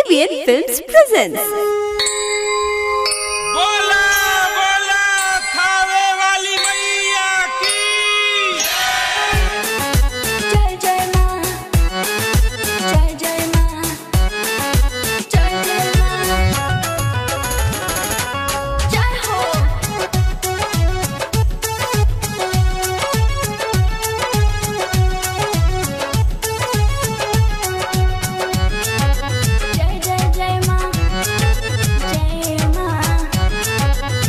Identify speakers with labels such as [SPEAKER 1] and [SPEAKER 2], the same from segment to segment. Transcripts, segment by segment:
[SPEAKER 1] ABN Films presents.
[SPEAKER 2] बोला बोला थावे वाली मैया की
[SPEAKER 3] जय जय माँ जय जय माँ जय जय माँ जय हो जय जय जय माँ जय माँ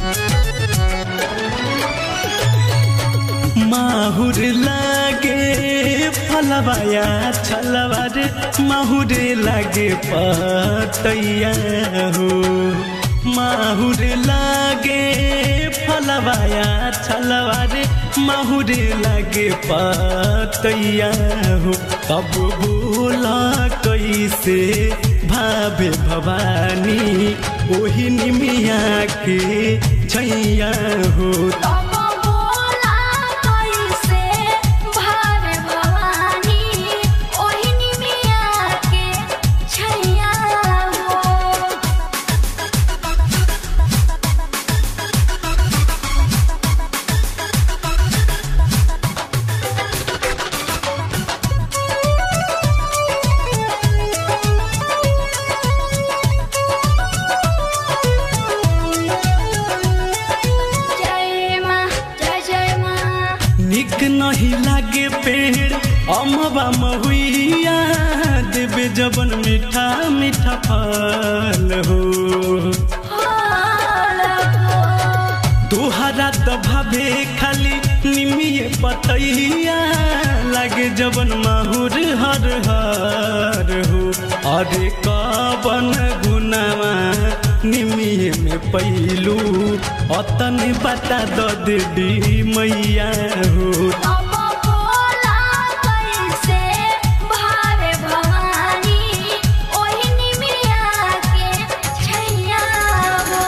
[SPEAKER 4] माहुर लागे फलवाया छलवा रे माहुर लागे पतैया हो माहुर लागे फलवाया छलवा रे माहुर लागे पतैया हो तब बोला कैसे भावे भवानी ओही निमिया के छैया हो
[SPEAKER 3] तब बोला कैसे भावे भवानी ओहिनी मिया के छैया हो जय माँ जय जय माँ
[SPEAKER 4] निक नहीं लागे पेड़ अमवा महुइया देवे जबन मीठा मीठा फल हो तुहरा तो भावे खाली निमिये पतैया लागे जबन माहुर हर हर हो अरे कबन गुनावा निमिये में पैलू अतन बता द देवी मैया हो
[SPEAKER 3] तब बोला कैसे भावे भवानी ओहिनी मिया के छैया हो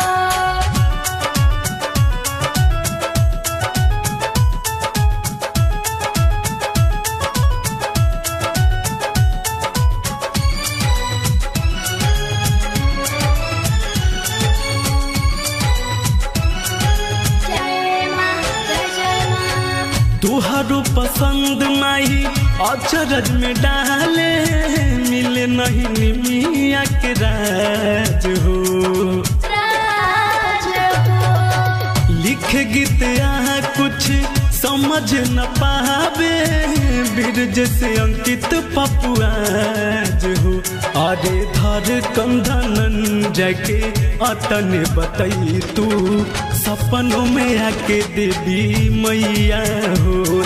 [SPEAKER 3] जय माँ जय जय माँ
[SPEAKER 4] तुहारो पसंद माही अचरज में डाले मिले नहीं निमिया के राज हो
[SPEAKER 3] राज हो
[SPEAKER 4] लिख गीत यहाँ कुछ समझ न पावे बीरज से अंकित पपुआज हो अरे धर कंधन जाके अतन बतई तू सपनों में आके देवी मैया हो